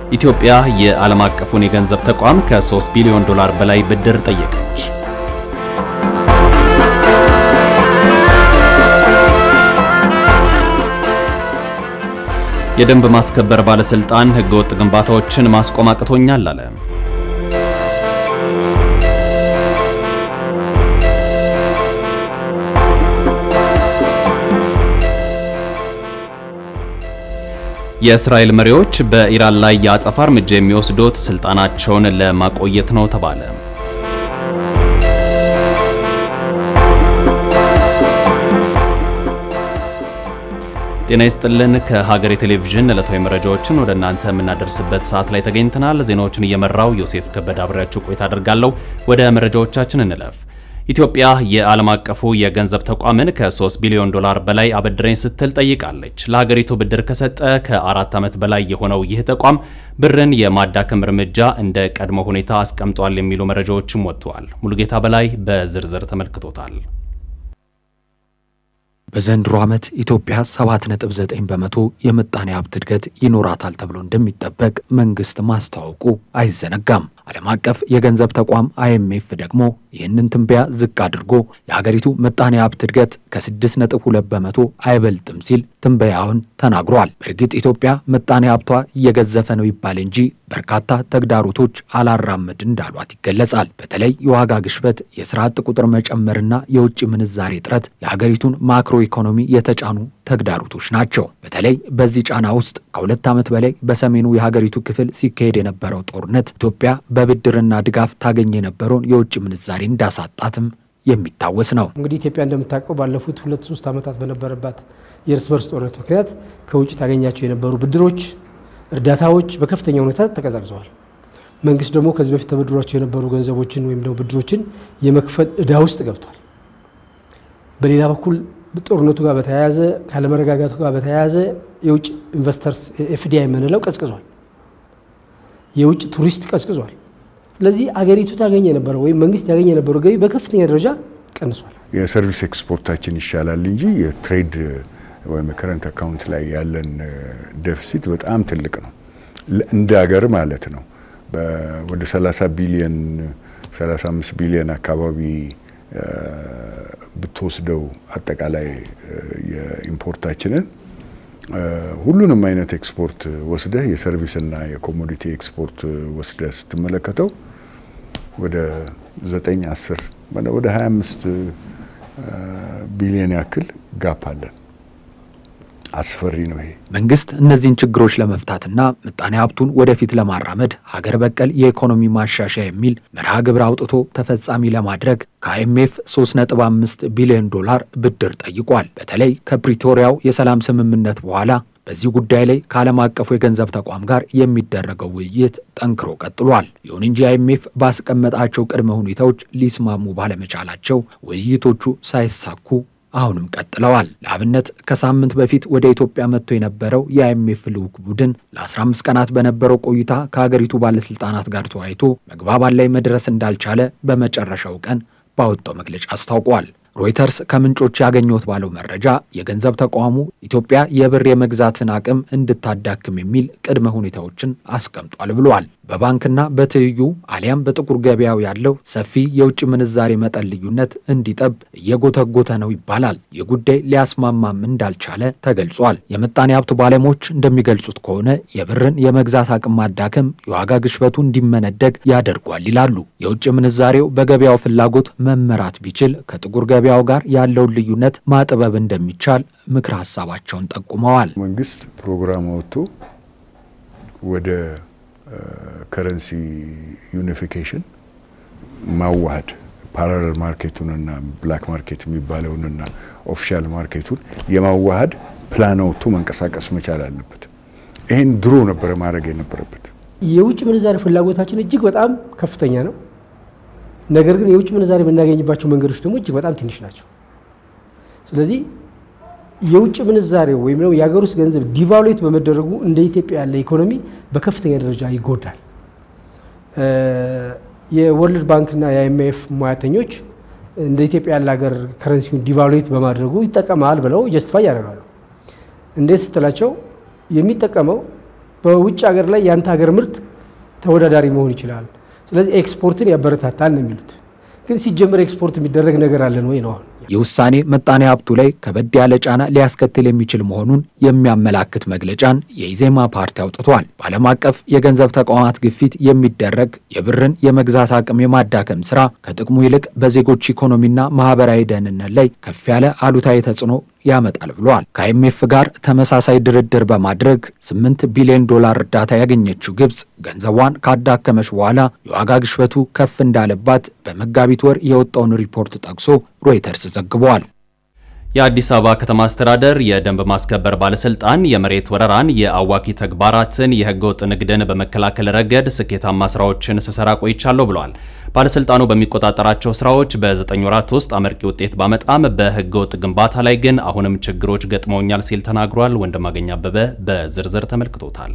ኢትዮጵያ የዓለም አቀፉን የገንዘብ ተቋም ከ3 ቢሊዮን ዶላር በላይ ብድር ጠየቀች። የደንብ ማስከበር ባለስልጣን ህገወጥ ግንባታዎችን ማስቆም አቅቶኛል አለ። የእስራኤል መሪዎች በኢራን ላይ የአጸፋ እርምጃ የሚወስዱት ስልጣናቸውን ለማቆየት ነው ተባለ። ጤና ይስጥልን። ከሀገሬ ቴሌቪዥን ዕለታዊ መረጃዎችን ወደ እናንተ የምናደርስበት ሰዓት ላይ ተገኝተናል። ዜናዎቹን እየመራው ዮሴፍ ከበደ አብሬያችሁ ቆይታ አደርጋለሁ። ወደ መረጃዎቻችን እንለፍ። ኢትዮጵያ የዓለም አቀፉ የገንዘብ ተቋምን ከ3 ቢሊዮን ዶላር በላይ አበድረኝ ስትል ጠይቃለች። ለሀገሪቱ ብድር ከሰጠ ከአራት ዓመት በላይ የሆነው ይህ ተቋም ብርን የማዳከም እርምጃ እንደ ቀድሞ ሁኔታ አስቀምጧል የሚሉ መረጃዎችም ወጥተዋል። ሙሉጌታ በላይ በዝርዝር ተመልክቶታል። በዘንድሮ ዓመት ኢትዮጵያ 7.9 በመቶ የምጣኔ ሀብት እድገት ይኖራታል ተብሎ እንደሚጠበቅ መንግስት ማስታወቁ አይዘነጋም። ዓለም አቀፍ የገንዘብ ተቋም አይኤምኤፍ ደግሞ ይህንን ትንበያ ዝቅ አድርጎ የሀገሪቱ ምጣኔ ሀብት እድገት ከ6.2 በመቶ አይበልጥም ሲል ትንበያውን ተናግሯል። በእርግጥ ኢትዮጵያ ምጣኔ ሀብቷ እየገዘፈ ነው ይባል እንጂ በርካታ ተግዳሮቶች አላራምድ እንዳሏት ይገለጻል። በተለይ የዋጋ ግሽበት፣ የስራ አጥ ቁጥር መጨመርና የውጭ ምንዛሬ እጥረት የሀገሪቱን ማክሮ ኢኮኖሚ የተጫኑ ተግዳሮቶች ናቸው። በተለይ በዚህ ጫና ውስጥ ከሁለት ዓመት በላይ በሰሜኑ የሀገሪቱ ክፍል ሲካሄድ የነበረው ጦርነት ኢትዮጵያ በብድርና ድጋፍ ታገኝ የነበረውን የውጭ ምንዛሬ እንዳሳጣትም የሚታወስ ነው። እንግዲህ ኢትዮጵያ እንደምታውቀው ባለፉት ሁለት ሶስት ዓመታት በነበረባት የእርስ በርስ ጦርነት ምክንያት ከውጭ ታገኛቸው የነበሩ ብድሮች፣ እርዳታዎች በከፍተኛ ሁኔታ ተቀዛቅዘዋል። መንግስት ደግሞ ከዚህ በፊት ተበድሯቸው የነበሩ ገንዘቦችን ወይም ደግሞ ብድሮችን የመክፈል ዕዳ ውስጥ ገብቷል። በሌላ በኩል ጦርነቱ ጋር በተያያዘ ካለመረጋጋቱ ጋር በተያያዘ የውጭ ኢንቨስተርስ ኤፍዲአይ የምንለው ቀዝቅዟል። የውጭ ቱሪስት ቀዝቅዟል። ስለዚህ አገሪቱ ታገኝ የነበረው ወይም መንግስት ያገኝ የነበረው ገቢ በከፍተኛ ደረጃ ቀንሷል። የሰርቪስ ኤክስፖርታችን ይሻላል እንጂ የትሬድ ወይም የከረንት አካውንት ላይ ያለን ዴፊሲት በጣም ትልቅ ነው፣ እንደ ሀገር ማለት ነው። ወደ 30 ቢሊየን 35 ቢሊየን አካባቢ ብትወስደው አጠቃላይ የኢምፖርታችንን ሁሉንም አይነት ኤክስፖርት ወስደህ የሰርቪስና የኮሞዲቲ ኤክስፖርት ወስደህ ስትመለከተው ወደ 9 10 ወደ 25 ቢሊዮን ያክል ጋፕ አለን። አስፈሪ ነው ይሄ። መንግስት እነዚህን ችግሮች ለመፍታትና ምጣኔ ሀብቱን ወደፊት ለማራመድ ሀገር በቀል የኢኮኖሚ ማሻሻያ የሚል መርሃ ግብር አውጥቶ ተፈጻሚ ለማድረግ ከአይኤምኤፍ 3.5 ቢሊዮን ዶላር ብድር ጠይቋል። በተለይ ከፕሪቶሪያው የሰላም ስምምነት በኋላ በዚህ ጉዳይ ላይ ከዓለም አቀፉ የገንዘብ ተቋም ጋር የሚደረገው ውይይት ጠንክሮ ቀጥሏል። ይሁን እንጂ አይኤምኤፍ ባስቀመጣቸው ቅድመ ሁኔታዎች ሊስማሙ ባለመቻላቸው ውይይቶቹ ሳይሳኩ አሁንም ቀጥለዋል። ለአብነት ከሳምንት በፊት ወደ ኢትዮጵያ መጥቶ የነበረው የአይኤምኤፍ ልዑክ ቡድን ለ15 ቀናት በነበረው ቆይታ ከሀገሪቱ ባለስልጣናት ጋር ተወያይቶ መግባባት ላይ መድረስ እንዳልቻለ በመጨረሻው ቀን ባወጣው መግለጫ አስታውቋል። ሮይተርስ ከምንጮች ያገኘሁት ባለው መረጃ የገንዘብ ተቋሙ ኢትዮጵያ የብር የመግዛትን አቅም እንድታዳክም የሚል ቅድመ ሁኔታዎችን አስቀምጧል ብሏል። በባንክና በትይዩ አሊያም በጥቁር ገበያው ያለው ሰፊ የውጭ ምንዛሬ መጠን ልዩነት እንዲጠብ እየጎተጎተ ነው ይባላል። ይህ ጉዳይ ሊያስማማም እንዳልቻለ ተገልጿል። የምጣኔ ሀብት ባለሙያዎች እንደሚገልጹት ከሆነ የብርን የመግዛት አቅም ማዳከም የዋጋ ግሽበቱ እንዲመነደግ ያደርጓል ይላሉ። የውጭ ምንዛሬው በገበያው ፍላጎት መመራት ቢችል ከጥቁር ገበያው ጋር ያለውን ልዩነት ማጥበብ እንደሚቻል ምክር ሀሳባቸውን ጠቁመዋል። መንግስት ፕሮግራም ወጥቶ ወደ ከረንሲ ዩኒፊኬሽን ማዋሃድ ፓራለል ማርኬቱንና ብላክ ማርኬት የሚባለውንና ኦፊሻል ማርኬቱን የማዋሃድ ፕላን ወጥቶ መንቀሳቀስ መቻል አለበት። ይህን ድሮ ነበረ ማድረግ የነበረበት። የውጭ ምንዛሬ ፍላጎታችን እጅግ በጣም ከፍተኛ ነው። ነገር ግን የውጭ ምንዛሬ የምናገኝባቸው መንገዶች ደግሞ እጅግ በጣም ትንሽ ናቸው። ስለዚህ የውጭ ምንዛሬው ወይም ደግሞ የሀገር ውስጥ ገንዘብ ዲቫሉዌት በመደረጉ እንደ ኢትዮጵያ ያለ ኢኮኖሚ በከፍተኛ ደረጃ ይጎዳል። የወርልድ ባንክና የአይኤምኤፍ ሙያተኞች እንደ ኢትዮጵያ ያለ ሀገር ከረንሲውን ዲቫሉዌት በማድረጉ ይጠቀማል ብለው ጀስቲፋይ ያደርጋሉ። እንዴት ስትላቸው የሚጠቀመው በውጭ ሀገር ላይ የአንተ ሀገር ምርት ተወዳዳሪ መሆን ይችላል። ስለዚህ ኤክስፖርትን ያበረታታል ነው የሚሉት። ግን ሲጀመር ኤክስፖርት የሚደረግ ነገር አለን ወይ ነው አሁን ይህ ውሳኔ ምጣኔ ሀብቱ ላይ ከበድ ያለ ጫና ሊያስከትል የሚችል መሆኑን የሚያመላክት መግለጫን የኢዜማ ፓርቲ አውጥቷል። በዓለም አቀፍ የገንዘብ ተቋማት ግፊት የሚደረግ የብርን የመግዛት አቅም የማዳከም ስራ ከጥቅሙ ይልቅ በዜጎች ኢኮኖሚና ማህበራዊ ደህንነት ላይ ከፍ ያለ አሉታዊ ተጽዕኖ ያመጣል ብለዋል። ከአይኤምኤፍ ጋር ተመሳሳይ ድርድር በማድረግ 8 ቢሊዮን ዶላር እርዳታ ያገኘችው ግብጽ ገንዘቧን ካዳከመች በኋላ የዋጋ ግሽበቱ ከፍ እንዳለባት በመጋቢት ወር የወጣውን ሪፖርት ጠቅሶ ሮይተርስ ዘግቧል። የአዲስ አበባ ከተማ አስተዳደር የደንብ ማስከበር ባለስልጣን የመሬት ወረራን፣ የአዋኪ ተግባራትን፣ የህገወጥ ንግድን በመከላከል ረገድ ስኬታማ ስራዎችን ስሰራ ቆይቻለሁ ብለዋል። ባለስልጣኑ በሚቆጣጠራቸው ስራዎች በዘጠኝ ወራት ውስጥ አመርቂ ውጤት ባመጣም በህገወጥ ግንባታ ላይ ግን አሁንም ችግሮች ገጥመውኛል ሲል ተናግሯል። ወንድማገኝ አበበ በዝርዝር ተመልክቶታል።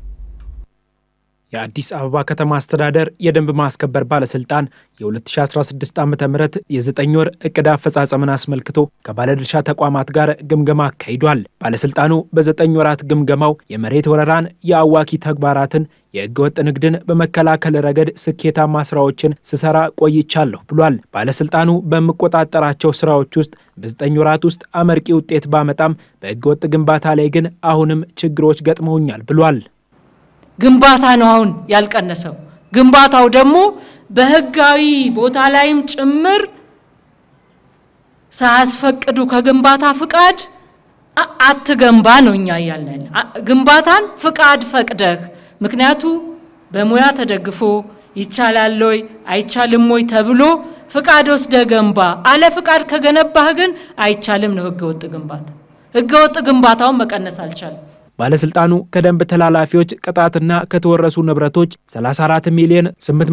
የአዲስ አበባ ከተማ አስተዳደር የደንብ ማስከበር ባለስልጣን የ2016 ዓ ም የዘጠኝ ወር እቅድ አፈጻጸምን አስመልክቶ ከባለድርሻ ተቋማት ጋር ግምገማ አካሂዷል። ባለስልጣኑ በዘጠኝ ወራት ግምገማው የመሬት ወረራን፣ የአዋኪ ተግባራትን፣ የህገወጥ ንግድን በመከላከል ረገድ ስኬታማ ስራዎችን ስሰራ ቆይቻለሁ ብሏል። ባለስልጣኑ በምቆጣጠራቸው ስራዎች ውስጥ በዘጠኝ ወራት ውስጥ አመርቂ ውጤት ባመጣም በህገወጥ ግንባታ ላይ ግን አሁንም ችግሮች ገጥመውኛል ብሏል። ግንባታ ነው አሁን ያልቀነሰው። ግንባታው ደግሞ በህጋዊ ቦታ ላይም ጭምር ሳያስፈቅዱ ከግንባታ ፍቃድ አትገንባ ነው እኛ እያልን ግንባታን ፍቃድ ፈቅደህ ምክንያቱ በሙያ ተደግፎ ይቻላል ወይ አይቻልም ወይ ተብሎ ፍቃድ ወስደ ገንባ። አለ ፍቃድ ከገነባህ ግን አይቻልም ነው ህገወጥ ግንባታ። ህገወጥ ግንባታውን መቀነስ አልቻለም። ባለስልጣኑ ከደንብ ተላላፊዎች ቅጣትና ከተወረሱ ንብረቶች 34 ሚሊዮን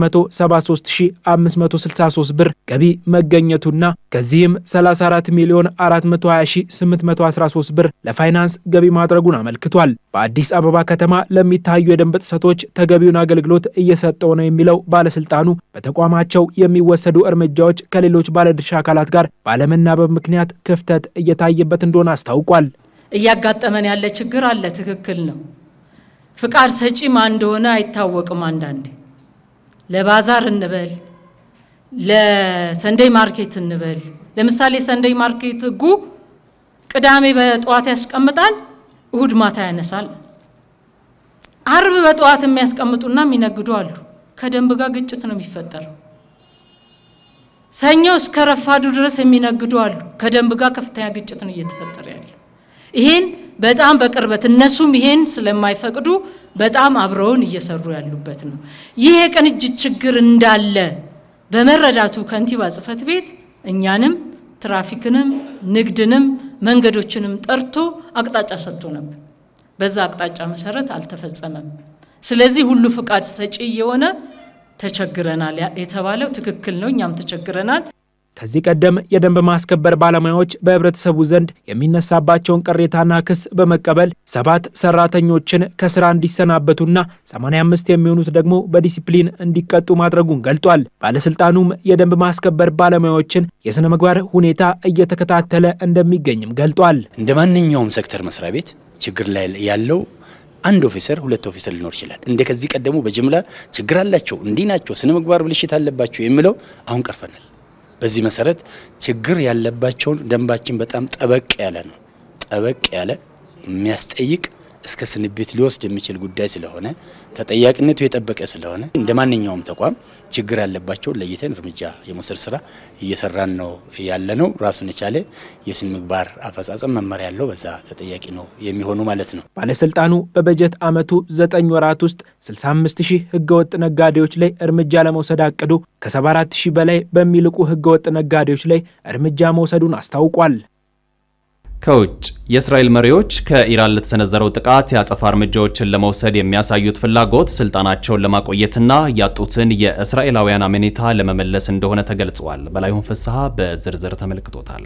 873563 ብር ገቢ መገኘቱና ከዚህም 34 ሚሊዮን 420813 ብር ለፋይናንስ ገቢ ማድረጉን አመልክቷል። በአዲስ አበባ ከተማ ለሚታዩ የደንብ ጥሰቶች ተገቢውን አገልግሎት እየሰጠው ነው የሚለው ባለስልጣኑ በተቋማቸው የሚወሰዱ እርምጃዎች ከሌሎች ባለድርሻ አካላት ጋር ባለመናበብ ምክንያት ክፍተት እየታየበት እንደሆነ አስታውቋል። እያጋጠመን ያለ ችግር አለ። ትክክል ነው። ፍቃድ ሰጪ ማን እንደሆነ አይታወቅም። አንዳንዴ ለባዛር እንበል፣ ለሰንደይ ማርኬት እንበል። ለምሳሌ ሰንደይ ማርኬት ህጉ ቅዳሜ በጠዋት ያስቀምጣል፣ እሁድ ማታ ያነሳል። አርብ በጠዋት የሚያስቀምጡና የሚነግዱ አሉ። ከደንብ ጋር ግጭት ነው የሚፈጠረው። ሰኞ እስከ ረፋዱ ድረስ የሚነግዱ አሉ። ከደንብ ጋር ከፍተኛ ግጭት ነው እየተፈጠረ ያለው። ይሄን በጣም በቅርበት እነሱም ይሄን ስለማይፈቅዱ በጣም አብረውን እየሰሩ ያሉበት ነው። ይህ የቅንጅት ችግር እንዳለ በመረዳቱ ከንቲባ ጽሕፈት ቤት እኛንም ትራፊክንም ንግድንም መንገዶችንም ጠርቶ አቅጣጫ ሰጥቶ ነበር። በዛ አቅጣጫ መሰረት አልተፈጸመም። ስለዚህ ሁሉ ፍቃድ ሰጪ የሆነ ተቸግረናል የተባለው ትክክል ነው። እኛም ተቸግረናል። ከዚህ ቀደም የደንብ ማስከበር ባለሙያዎች በህብረተሰቡ ዘንድ የሚነሳባቸውን ቅሬታና ክስ በመቀበል ሰባት ሰራተኞችን ከስራ እንዲሰናበቱና 85 የሚሆኑት ደግሞ በዲሲፕሊን እንዲቀጡ ማድረጉን ገልጧል። ባለስልጣኑም የደንብ ማስከበር ባለሙያዎችን የስነ ምግባር ሁኔታ እየተከታተለ እንደሚገኝም ገልጧል። እንደ ማንኛውም ሴክተር መስሪያ ቤት ችግር ላይ ያለው አንድ ኦፊሰር ሁለት ኦፊሰር ሊኖር ይችላል። እንደ ከዚህ ቀደሙ በጅምላ ችግር አላቸው እንዲህ ናቸው ስነ ምግባር ብልሽት አለባቸው የሚለው አሁን ቀርፈናል። በዚህ መሰረት ችግር ያለባቸውን ደንባችን በጣም ጠበቅ ያለ ነው። ጠበቅ ያለ የሚያስጠይቅ እስከ ስንብት ሊወስድ የሚችል ጉዳይ ስለሆነ ተጠያቂነቱ የጠበቀ ስለሆነ እንደ ማንኛውም ተቋም ችግር ያለባቸውን ለይተን እርምጃ የመውሰድ ስራ እየሰራን ነው ያለ ነው። ራሱን የቻለ የስነ ምግባር አፈጻጸም መመሪያ ያለው በዛ ተጠያቂ ነው የሚሆኑ ማለት ነው። ባለስልጣኑ በበጀት ዓመቱ ዘጠኝ ወራት ውስጥ 65 ሺህ ህገወጥ ነጋዴዎች ላይ እርምጃ ለመውሰድ አቅዶ ከ74 ሺህ በላይ በሚልቁ ህገወጥ ነጋዴዎች ላይ እርምጃ መውሰዱን አስታውቋል። ከውጭ የእስራኤል መሪዎች ከኢራን ለተሰነዘረው ጥቃት የአጸፋ እርምጃዎችን ለመውሰድ የሚያሳዩት ፍላጎት ስልጣናቸውን ለማቆየትና ያጡትን የእስራኤላውያን አመኔታ ለመመለስ እንደሆነ ተገልጿል። በላይሁን ፍስሐ በዝርዝር ተመልክቶታል።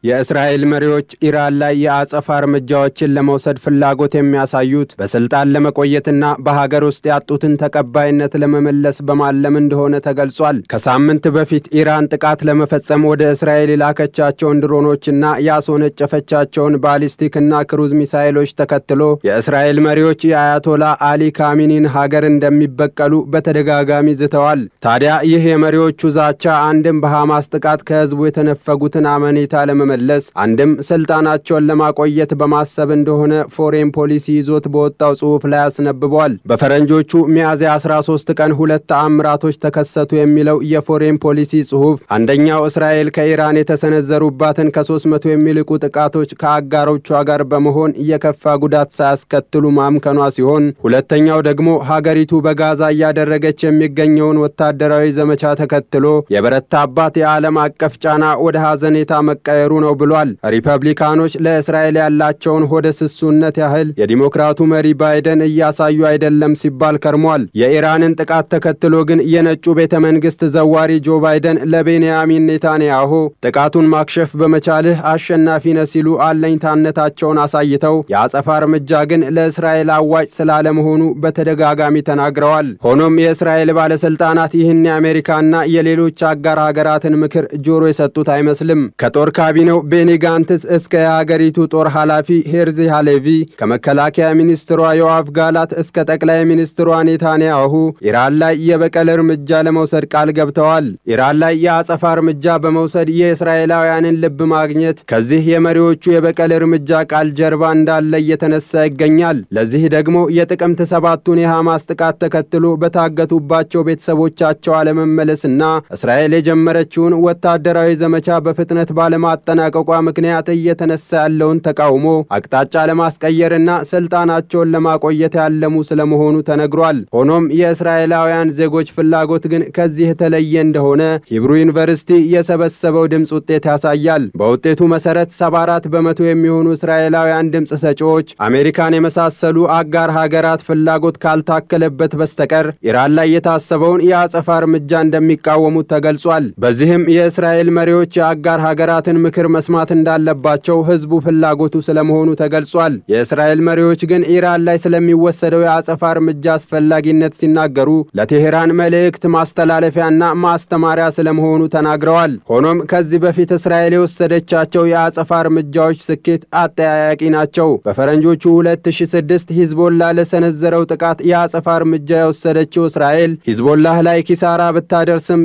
የእስራኤል መሪዎች ኢራን ላይ የአጸፋ እርምጃዎችን ለመውሰድ ፍላጎት የሚያሳዩት በስልጣን ለመቆየትና በሀገር ውስጥ ያጡትን ተቀባይነት ለመመለስ በማለም እንደሆነ ተገልጿል። ከሳምንት በፊት ኢራን ጥቃት ለመፈጸም ወደ እስራኤል የላከቻቸውን ድሮኖችና ያስወነጨፈቻቸውን ባሊስቲክና ክሩዝ ሚሳይሎች ተከትሎ የእስራኤል መሪዎች የአያቶላ አሊ ካሚኒን ሀገር እንደሚበቀሉ በተደጋጋሚ ዝተዋል። ታዲያ ይህ የመሪዎቹ ዛቻ አንድም በሐማስ ጥቃት ከህዝቡ የተነፈጉትን አመኔታ ለመመለስ አንድም ስልጣናቸውን ለማቆየት በማሰብ እንደሆነ ፎሬን ፖሊሲ ይዞት በወጣው ጽሑፍ ላይ አስነብቧል። በፈረንጆቹ ሚያዝያ 13 ቀን ሁለት ተአምራቶች ተከሰቱ የሚለው የፎሬን ፖሊሲ ጽሑፍ አንደኛው እስራኤል ከኢራን የተሰነዘሩባትን ከ300 የሚልቁ ጥቃቶች ከአጋሮቿ ጋር በመሆን የከፋ ጉዳት ሳያስከትሉ ማምከኗ ሲሆን ሁለተኛው ደግሞ ሀገሪቱ በጋዛ እያደረገች የሚገኘውን ወታደራዊ ዘመቻ ተከትሎ የበረታባት የዓለም አቀፍ ጫና ወደ ሐዘኔታ መቀየሩ ነው ብሏል። ሪፐብሊካኖች ለእስራኤል ያላቸውን ሆደ ስሱነት ያህል የዲሞክራቱ መሪ ባይደን እያሳዩ አይደለም ሲባል ከርሟል። የኢራንን ጥቃት ተከትሎ ግን የነጩ ቤተ መንግሥት ዘዋሪ ጆ ባይደን ለቤንያሚን ኔታንያሁ ጥቃቱን ማክሸፍ በመቻልህ አሸናፊ ነህ ሲሉ አለኝታነታቸውን አሳይተው የአጸፋ እርምጃ ግን ለእስራኤል አዋጭ ስላለመሆኑ በተደጋጋሚ ተናግረዋል። ሆኖም የእስራኤል ባለሥልጣናት ይህን የአሜሪካና የሌሎች አጋር ሀገራትን ምክር ጆሮ የሰጡት አይመስልም። ከጦር ካቢኔው ቤኒ ጋንትስ እስከ የሀገሪቱ ጦር ኃላፊ ሄርዚ ሃሌቪ ከመከላከያ ሚኒስትሯ ዮአፍ ጋላት እስከ ጠቅላይ ሚኒስትሯ ኔታንያሁ ኢራን ላይ የበቀል እርምጃ ለመውሰድ ቃል ገብተዋል። ኢራን ላይ የአጸፋ እርምጃ በመውሰድ የእስራኤላውያንን ልብ ማግኘት ከዚህ የመሪዎቹ የበቀል እርምጃ ቃል ጀርባ እንዳለ እየተነሳ ይገኛል። ለዚህ ደግሞ የጥቅምት ሰባቱን የሐማስ ጥቃት ተከትሎ በታገቱባቸው ቤተሰቦቻቸው አለመመለስና እስራኤል የጀመረችውን ወታደራዊ ዘመቻ በፍጥነት ባለማጠናቀቋ ምክንያት እየተነሳ ያለውን ተቃውሞ አቅጣጫ ለማስቀየርና ስልጣናቸውን ለማቆየት ያለሙ ስለመሆኑ ተነግሯል። ሆኖም የእስራኤላውያን ዜጎች ፍላጎት ግን ከዚህ የተለየ እንደሆነ ሂብሩ ዩኒቨርሲቲ የሰበሰበው ድምፅ ውጤት ያሳያል። በውጤቱ መሰረት 74 በመቶ የሚሆኑ እስራኤላውያን ድምፅ ሰጪዎች አሜሪካን የመሳሰሉ አጋር ሀገራት ፍላጎት ካልታከለበት በስተቀር ኢራን ላይ የታሰበውን የአጸፋ እርምጃ እንደሚቃወሙት ተገልጿል። በዚህም የእስራኤል መሪዎች የአጋር ሀገራትን ምክር መስማት እንዳለባቸው ህዝቡ ፍላጎቱ ስለመሆኑ ተገልጿል። የእስራኤል መሪዎች ግን ኢራን ላይ ስለሚወሰደው የአጸፋ እርምጃ አስፈላጊነት ሲናገሩ ለቴሄራን መልእክት ማስተላለፊያና ማስተማሪያ ስለመሆኑ ተናግረዋል። ሆኖም ከዚህ በፊት እስራኤል የወሰደቻቸው የአጸፋ እርምጃዎች ስኬት አጠያያቂ ናቸው። በፈረንጆቹ 2006 ሂዝቦላ ለሰነዘረው ጥቃት የአጸፋ እርምጃ የወሰደችው እስራኤል ሂዝቦላህ ላይ ኪሳራ ብታደርስም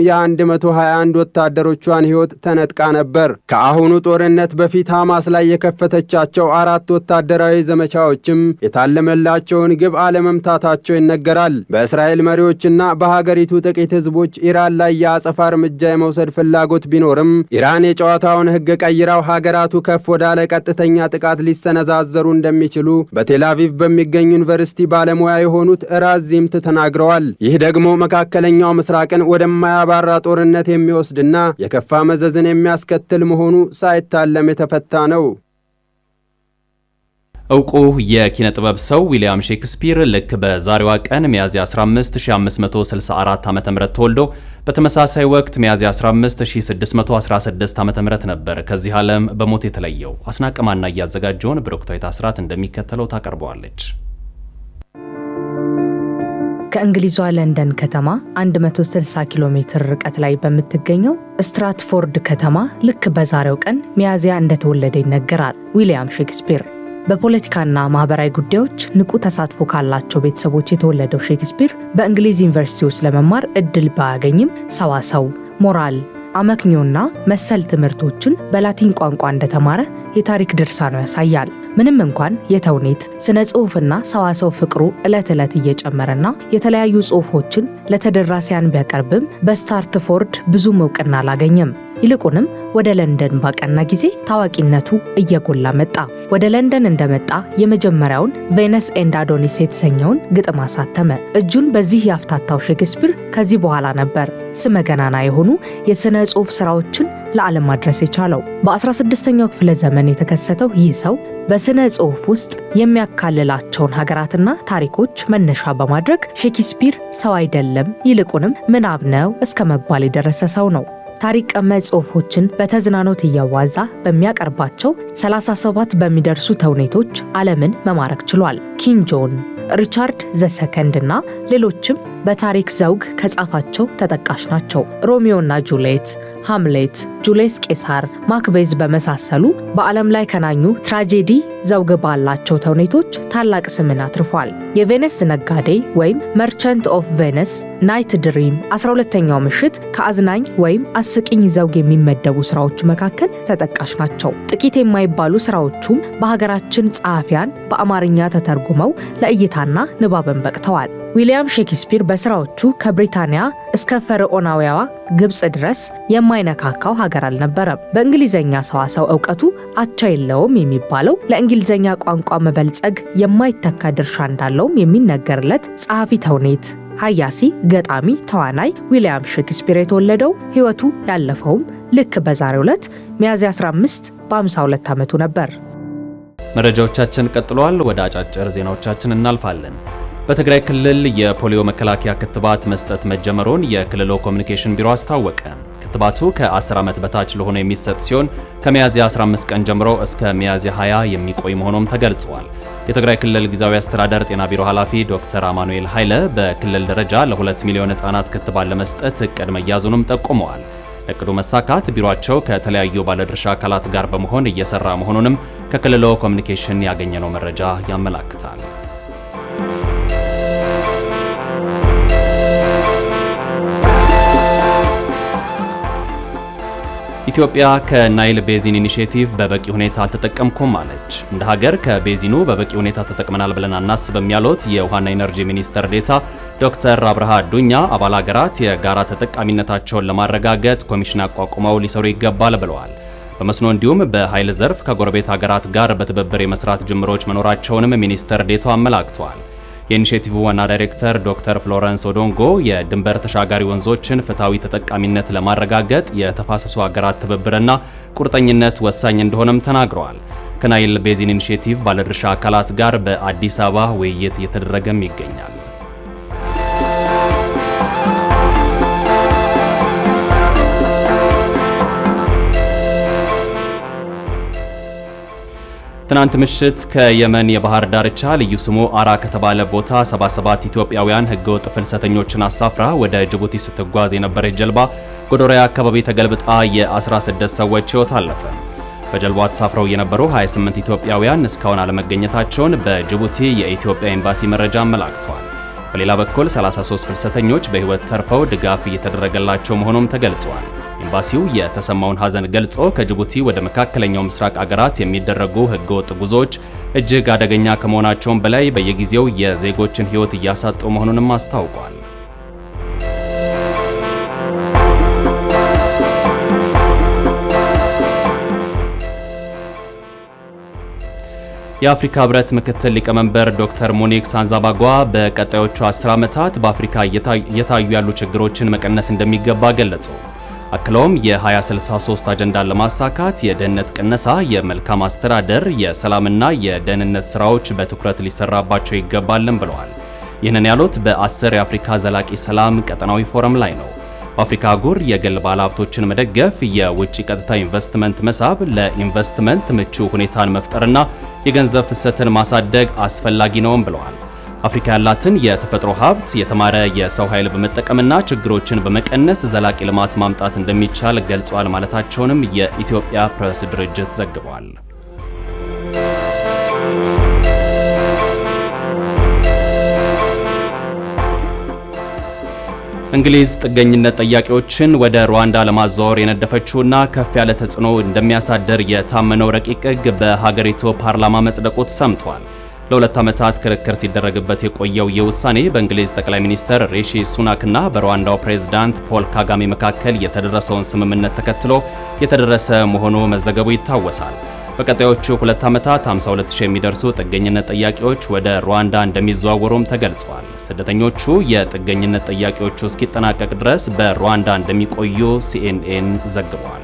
የ121 ወታደሮቿን ሕይወት ተነጥቃ ነበር። ከአሁኑ ጦርነት በፊት ሐማስ ላይ የከፈተቻቸው አራት ወታደራዊ ዘመቻዎችም የታለመላቸውን ግብ አለመምታታቸው ይነገራል። በእስራኤል መሪዎችና በሀገሪቱ ጥቂት ህዝቦች ኢራን ላይ የአጸፋ እርምጃ የመውሰድ ፍላጎት ቢኖርም ኢራን የጨዋታውን ሕግ ቀይራው ሀገራቱ ከፍ ወዳለ ቀጥተኛ ጥቃት ሊሰነዛዘሩ እንደሚችሉ በቴልአቪቭ በሚገኝ ዩኒቨርሲቲ ባለሙያ የሆኑት ራዚምት ተናግረዋል። ይህ ደግሞ መካከለኛው ምስራቅን ወደማያባራ ጦርነት የሚወስድና የከፋ መዘዝን የሚያስከትል መሆኑ ሳይታለም የተፈታ ነው። እውቁ የኪነ ጥበብ ሰው ዊሊያም ሼክስፒር ልክ በዛሬዋ ቀን ሚያዝያ 15664 ዓ.ም ተወልዶ በተመሳሳይ ወቅት ሚያዝያ 15616 ዓ.ም ነበር ከዚህ ዓለም በሞት የተለየው። አስናቀማና እያዘጋጀውን ብሩክታዊት አስራት እንደሚከተለው ታቀርበዋለች። ከእንግሊዟ ለንደን ከተማ 160 ኪሎ ሜትር ርቀት ላይ በምትገኘው ስትራትፎርድ ከተማ ልክ በዛሬው ቀን ሚያዝያ እንደተወለደ ይነገራል። ዊሊያም ሼክስፒር በፖለቲካና ማህበራዊ ጉዳዮች ንቁ ተሳትፎ ካላቸው ቤተሰቦች የተወለደው ሼክስፒር በእንግሊዝ ዩኒቨርሲቲዎች ለመማር እድል ባያገኝም ሰዋሰው፣ ሞራል፣ አመክኞና መሰል ትምህርቶችን በላቲን ቋንቋ እንደተማረ የታሪክ ድርሳኑ ያሳያል። ምንም እንኳን የተውኔት ስነ ጽሑፍና ሰዋሰው ፍቅሩ ዕለት ዕለት እየጨመረና የተለያዩ ጽሑፎችን ለተደራሲያን ቢያቀርብም በስታርትፎርድ ብዙም እውቅና አላገኘም። ይልቁንም ወደ ለንደን ባቀና ጊዜ ታዋቂነቱ እየጎላ መጣ። ወደ ለንደን እንደመጣ የመጀመሪያውን ቬነስ ኤንድ አዶኒስ የተሰኘውን ግጥም አሳተመ። እጁን በዚህ ያፍታታው ሼክስፒር ከዚህ በኋላ ነበር ስመ ገናና የሆኑ የሥነ ጽሑፍ ሥራዎችን ለዓለም ማድረስ የቻለው። በ16ኛው ክፍለ ዘመን የተከሰተው ይህ ሰው በሥነ ጽሑፍ ውስጥ የሚያካልላቸውን ሀገራትና ታሪኮች መነሻ በማድረግ ሼክስፒር ሰው አይደለም ይልቁንም ምናብ ነው እስከ መባል የደረሰ ሰው ነው። ታሪክ ቀመጥ ጽሑፎችን በተዝናኖት እያዋዛ በሚያቀርባቸው 37 በሚደርሱ ተውኔቶች ዓለምን መማረክ ችሏል። ኪንግ ጆን፣ ሪቻርድ ዘሰከንድ እና ሌሎችም በታሪክ ዘውግ ከጻፋቸው ተጠቃሽ ናቸው። ሮሚዮና ጁልየት፣ ሃምሌት፣ ጁልየስ ቄሳር፣ ማክቤዝ በመሳሰሉ በዓለም ላይ ከናኙ ትራጄዲ ዘውግ ባላቸው ተውኔቶች ታላቅ ስምን አትርፏል። የቬነስ ነጋዴ ወይም መርቸንት ኦፍ ቬነስ፣ ናይት ድሪም፣ 12ተኛው ምሽት ከአዝናኝ ወይም አስቂኝ ዘውግ የሚመደቡ ስራዎቹ መካከል ተጠቃሽ ናቸው። ጥቂት የማይባሉ ስራዎቹም በሀገራችን ጸሐፊያን በአማርኛ ተተርጉመው ለእይታና ንባብን በቅተዋል። ዊሊያም ሼክስፒር በስራዎቹ ከብሪታንያ እስከ ፈርዖናዊዋ ግብፅ ድረስ የማይነካካው ሀገር አልነበረም። በእንግሊዝኛ ሰዋሰው እውቀቱ አቻ የለውም የሚባለው ለእንግሊዝኛ ቋንቋ መበልጸግ የማይተካ ድርሻ እንዳለውም የሚነገርለት ጸሐፊ ተውኔት ሀያሲ፣ ገጣሚ፣ ተዋናይ ዊሊያም ሼክስፒር የተወለደው ሕይወቱ ያለፈውም ልክ በዛሬው ዕለት ሚያዝያ 15 በ52 ዓመቱ ነበር። መረጃዎቻችን ቀጥለዋል። ወደ አጫጭር ዜናዎቻችን እናልፋለን። በትግራይ ክልል የፖሊዮ መከላከያ ክትባት መስጠት መጀመሩን የክልሉ ኮሚኒኬሽን ቢሮ አስታወቀ። ክትባቱ ከ10 ዓመት በታች ለሆነ የሚሰጥ ሲሆን ከሚያዝያ 15 ቀን ጀምሮ እስከ ሚያዝያ 20 የሚቆይ መሆኑም ተገልጿል። የትግራይ ክልል ጊዜያዊ አስተዳደር ጤና ቢሮ ኃላፊ ዶክተር አማኑኤል ኃይለ በክልል ደረጃ ለ2 ሚሊዮን ሕፃናት ክትባት ለመስጠት እቅድ መያዙንም ጠቁመዋል። ለእቅዱ መሳካት ቢሮአቸው ከተለያዩ ባለድርሻ አካላት ጋር በመሆን እየሰራ መሆኑንም ከክልሉ ኮሚኒኬሽን ያገኘነው መረጃ ያመላክታል። ኢትዮጵያ ከናይል ቤዚን ኢኒሼቲቭ በበቂ ሁኔታ አልተጠቀምኩም አለች። እንደ ሀገር ከቤዚኑ በበቂ ሁኔታ ተጠቅመናል ብለን አናስብም ያሉት የውሃና ኢነርጂ ሚኒስትር ዴታ ዶክተር አብርሃ አዱኛ አባል ሀገራት የጋራ ተጠቃሚነታቸውን ለማረጋገጥ ኮሚሽን አቋቁመው ሊሰሩ ይገባል ብለዋል። በመስኖ እንዲሁም በኃይል ዘርፍ ከጎረቤት ሀገራት ጋር በትብብር የመስራት ጅምሮች መኖራቸውንም ሚኒስትር ዴታው አመላክተዋል። የኢኒሼቲቭ ዋና ዳይሬክተር ዶክተር ፍሎረንስ ኦዶንጎ የድንበር ተሻጋሪ ወንዞችን ፍትሐዊ ተጠቃሚነት ለማረጋገጥ የተፋሰሱ ሀገራት ትብብርና ቁርጠኝነት ወሳኝ እንደሆነም ተናግረዋል። ከናይል ቤዚን ኢኒሼቲቭ ባለድርሻ አካላት ጋር በአዲስ አበባ ውይይት እየተደረገም ይገኛል። ትናንት ምሽት ከየመን የባህር ዳርቻ ልዩ ስሙ አራ ከተባለ ቦታ 77 ኢትዮጵያውያን ህገወጥ ፍልሰተኞችን አሳፍራ ወደ ጅቡቲ ስትጓዝ የነበረች ጀልባ ጎዶሪያ አካባቢ ተገልብጣ የ16 ሰዎች ህይወት አለፈ። በጀልባዋ ተሳፍረው የነበሩ 28 ኢትዮጵያውያን እስካሁን አለመገኘታቸውን በጅቡቲ የኢትዮጵያ ኤምባሲ መረጃ አመላክቷል። በሌላ በኩል 33 ፍልሰተኞች በህይወት ተርፈው ድጋፍ እየተደረገላቸው መሆኑም ተገልጿል። ኤምባሲው የተሰማውን ሐዘን ገልጾ ከጅቡቲ ወደ መካከለኛው ምስራቅ አገራት የሚደረጉ ህገወጥ ጉዞዎች እጅግ አደገኛ ከመሆናቸውም በላይ በየጊዜው የዜጎችን ህይወት እያሳጡ መሆኑንም አስታውቋል። የአፍሪካ ህብረት ምክትል ሊቀመንበር ዶክተር ሞኒክ ሳንዛባጓ በቀጣዮቹ 10 ዓመታት በአፍሪካ እየታዩ ያሉ ችግሮችን መቀነስ እንደሚገባ ገለጹ። አክለውም የ2063 አጀንዳን ለማሳካት የድህነት ቅነሳ፣ የመልካም አስተዳደር፣ የሰላምና የደህንነት ስራዎች በትኩረት ሊሰራባቸው ይገባልን ብለዋል። ይህንን ያሉት በአስር የአፍሪካ ዘላቂ ሰላም ቀጠናዊ ፎረም ላይ ነው። በአፍሪካ አህጉር የግል ባለሀብቶችን መደገፍ፣ የውጭ ቀጥታ ኢንቨስትመንት መሳብ፣ ለኢንቨስትመንት ምቹ ሁኔታን መፍጠርና የገንዘብ ፍሰትን ማሳደግ አስፈላጊ ነውም ብለዋል። አፍሪካ ያላትን የተፈጥሮ ሀብት የተማረ የሰው ኃይል በመጠቀምና ችግሮችን በመቀነስ ዘላቂ ልማት ማምጣት እንደሚቻል ገልጿል ማለታቸውንም የኢትዮጵያ ፕሬስ ድርጅት ዘግቧል። እንግሊዝ ጥገኝነት ጠያቂዎችን ወደ ሩዋንዳ ለማዛወር የነደፈችውና ከፍ ያለ ተጽዕኖ እንደሚያሳድር የታመነው ረቂቅ ሕግ በሀገሪቱ ፓርላማ መጽደቁ ተሰምቷል። ለሁለት ዓመታት ክርክር ሲደረግበት የቆየው ይህ ውሳኔ በእንግሊዝ ጠቅላይ ሚኒስትር ሪሺ ሱናክና በሩዋንዳው ፕሬዝዳንት ፖል ካጋሜ መካከል የተደረሰውን ስምምነት ተከትሎ የተደረሰ መሆኑ መዘገቡ ይታወሳል። በቀጣዮቹ ሁለት ዓመታት 52000 የሚደርሱ ጥገኝነት ጠያቂዎች ወደ ሩዋንዳ እንደሚዘዋወሩም ተገልጿል። ስደተኞቹ የጥገኝነት ጠያቂዎቹ እስኪጠናቀቅ ድረስ በሩዋንዳ እንደሚቆዩ ሲኤንኤን ዘግቧል።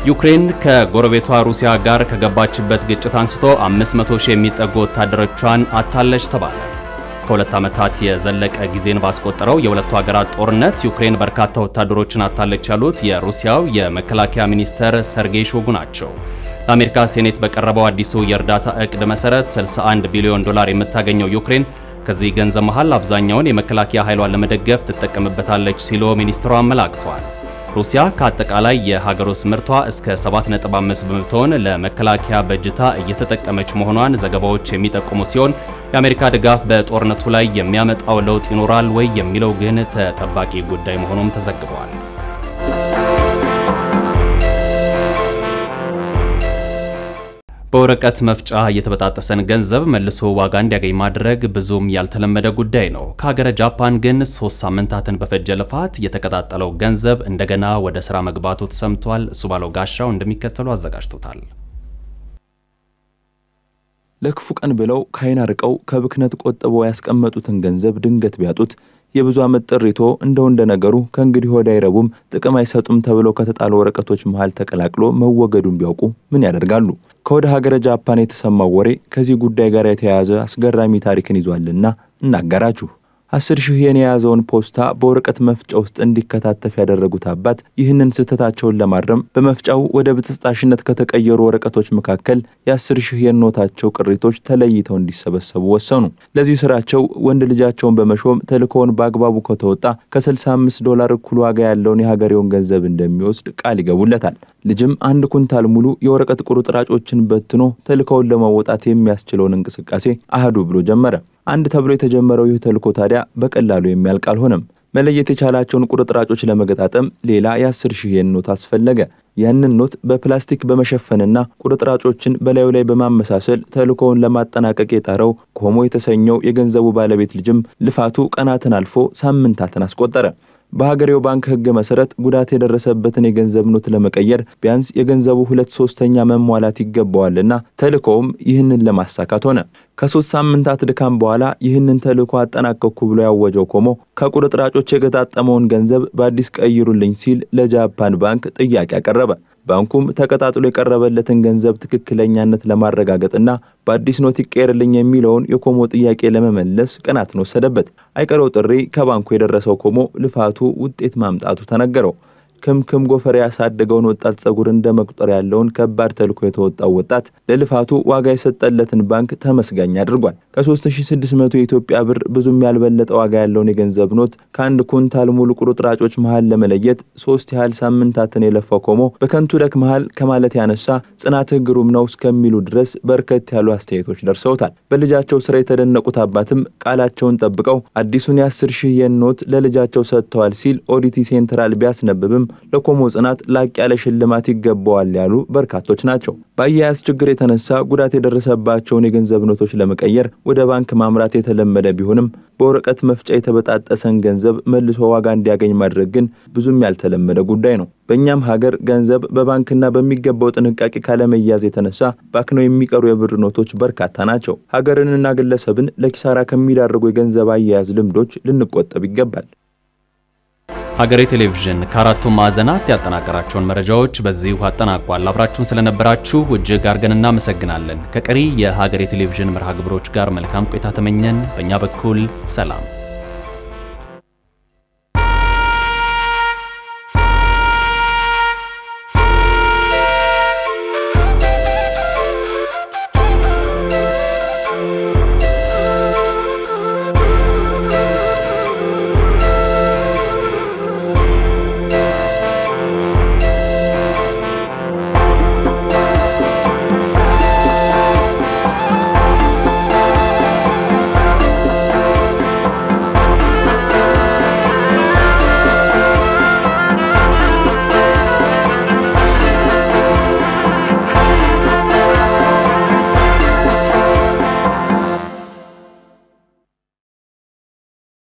ዩክሬን ከጎረቤቷ ሩሲያ ጋር ከገባችበት ግጭት አንስቶ 500 ሺህ የሚጠጉ ወታደሮቿን አታለች ተባለ። ከሁለት ዓመታት የዘለቀ ጊዜን ባስቆጠረው የሁለቱ ሀገራት ጦርነት ዩክሬን በርካታ ወታደሮችን አታለች ያሉት የሩሲያው የመከላከያ ሚኒስተር ሰርጌይ ሾጉ ናቸው። ለአሜሪካ ሴኔት በቀረበው አዲሱ የእርዳታ እቅድ መሰረት 61 ቢሊዮን ዶላር የምታገኘው ዩክሬን ከዚህ ገንዘብ መሃል አብዛኛውን የመከላከያ ኃይሏን ለመደገፍ ትጠቀምበታለች ሲሉ ሚኒስትሩ አመላክተዋል። ሩሲያ ከአጠቃላይ የሀገር ውስጥ ምርቷ እስከ 7.5 በመቶውን ለመከላከያ በጅታ እየተጠቀመች መሆኗን ዘገባዎች የሚጠቁሙ ሲሆን የአሜሪካ ድጋፍ በጦርነቱ ላይ የሚያመጣው ለውጥ ይኖራል ወይ የሚለው ግን ተጠባቂ ጉዳይ መሆኑም ተዘግቧል። በወረቀት መፍጫ የተበጣጠሰን ገንዘብ መልሶ ዋጋ እንዲያገኝ ማድረግ ብዙም ያልተለመደ ጉዳይ ነው። ከሀገረ ጃፓን ግን ሶስት ሳምንታትን በፈጀ ልፋት የተቀጣጠለው ገንዘብ እንደገና ወደ ስራ መግባቱ ተሰምቷል። እሱ ባለው ጋሻው እንደሚከተሉ አዘጋጅቶታል። ለክፉ ቀን ብለው ከዓይን አርቀው ከብክነት ቆጥበው ያስቀመጡትን ገንዘብ ድንገት ቢያጡት የብዙ ዓመት ጥሪቶ እንደው እንደ ነገሩ ከእንግዲህ ወዲያ አይረቡም፣ ጥቅም አይሰጡም ተብለው ከተጣሉ ወረቀቶች መሃል ተቀላቅሎ መወገዱን ቢያውቁ ምን ያደርጋሉ? ከወደ ሀገረ ጃፓን የተሰማው ወሬ ከዚህ ጉዳይ ጋር የተያያዘ አስገራሚ ታሪክን ይዟልና እናገራችሁ። አስር ሺህ የን የያዘውን ፖስታ በወረቀት መፍጫ ውስጥ እንዲከታተፍ ያደረጉት አባት ይህንን ስህተታቸውን ለማረም በመፍጫው ወደ ብጥስጣሽነት ከተቀየሩ ወረቀቶች መካከል የአስር ሺህ የን ኖታቸው ቅሪቶች ተለይተው እንዲሰበሰቡ ወሰኑ። ለዚህ ስራቸው ወንድ ልጃቸውን በመሾም ተልእኮውን በአግባቡ ከተወጣ ከ65 ዶላር እኩል ዋጋ ያለውን የሀገሬውን ገንዘብ እንደሚወስድ ቃል ይገቡለታል። ልጅም አንድ ኩንታል ሙሉ የወረቀት ቁርጥራጮችን በትኖ ተልእኮውን ለመወጣት የሚያስችለውን እንቅስቃሴ አህዱ ብሎ ጀመረ። አንድ ተብሎ የተጀመረው ይህ ተልእኮ ታዲያ በቀላሉ የሚያልቅ አልሆነም። መለየት የቻላቸውን ቁርጥራጮች ለመገጣጠም ሌላ የአስር ሺህ የን ኖት አስፈለገ። ያንን ኖት በፕላስቲክ በመሸፈንና ቁርጥራጮችን በላዩ ላይ በማመሳሰል ተልእኮውን ለማጠናቀቅ የጣረው ኮሞ የተሰኘው የገንዘቡ ባለቤት ልጅም ልፋቱ ቀናትን አልፎ ሳምንታትን አስቆጠረ። በሀገሬው ባንክ ሕግ መሰረት ጉዳት የደረሰበትን የገንዘብ ኖት ለመቀየር ቢያንስ የገንዘቡ ሁለት ሶስተኛ መሟላት ይገባዋልና ተልእኮውም ይህንን ለማሳካት ሆነ። ከሶስት ሳምንታት ድካም በኋላ ይህንን ተልእኮ አጠናቀቅኩ ብሎ ያወጀው ኮሞ ከቁርጥራጮች የገጣጠመውን ገንዘብ በአዲስ ቀይሩልኝ ሲል ለጃፓን ባንክ ጥያቄ አቀረበ። ባንኩም ተቀጣጥሎ የቀረበለትን ገንዘብ ትክክለኛነት ለማረጋገጥና በአዲስ ኖት ይቀየርልኝ የሚለውን የኮሞ ጥያቄ ለመመለስ ቀናትን ወሰደበት። አይቀረው ጥሪ ከባንኩ የደረሰው ኮሞ ልፋቱ ውጤት ማምጣቱ ተነገረው። ክምክም ጎፈሬ ያሳደገውን ወጣት ጸጉር እንደ መቁጠር ያለውን ከባድ ተልእኮ የተወጣው ወጣት ለልፋቱ ዋጋ የሰጠለትን ባንክ ተመስጋኝ አድርጓል። ከ3600 የኢትዮጵያ ብር ብዙም ያልበለጠ ዋጋ ያለውን የገንዘብ ኖት ከአንድ ኩንታል ሙሉ ቁርጥራጮች መሃል ለመለየት ሶስት ያህል ሳምንታትን የለፋው ኮሞ በከንቱ ደክ መሃል ከማለት ያነሳ ጽናትህ ግሩም ነው እስከሚሉ ድረስ በርከት ያሉ አስተያየቶች ደርሰውታል። በልጃቸው ስራ የተደነቁት አባትም ቃላቸውን ጠብቀው አዲሱን የአስር ሺህ የን ኖት ለልጃቸው ሰጥተዋል ሲል ኦዲቲ ሴንትራል ቢያስነብብም ለኮሞ ጽናት ላቅ ያለ ሽልማት ይገባዋል ያሉ በርካቶች ናቸው። በአያያዝ ችግር የተነሳ ጉዳት የደረሰባቸውን የገንዘብ ኖቶች ለመቀየር ወደ ባንክ ማምራት የተለመደ ቢሆንም በወረቀት መፍጫ የተበጣጠሰን ገንዘብ መልሶ ዋጋ እንዲያገኝ ማድረግ ግን ብዙም ያልተለመደ ጉዳይ ነው። በእኛም ሀገር ገንዘብ በባንክና በሚገባው ጥንቃቄ ካለመያዝ የተነሳ ባክነው የሚቀሩ የብር ኖቶች በርካታ ናቸው። ሀገርንና ግለሰብን ለኪሳራ ከሚዳርጉ የገንዘብ አያያዝ ልምዶች ልንቆጠብ ይገባል። ሀገሬ ቴሌቪዥን ከአራቱም ማዕዘናት ያጠናቀራቸውን መረጃዎች በዚሁ አጠናቋል። አብራችሁን ስለነበራችሁ እጅግ አድርገን እናመሰግናለን። ከቀሪ የሀገሬ ቴሌቪዥን መርሃ ግብሮች ጋር መልካም ቆይታ ተመኘን። በእኛ በኩል ሰላም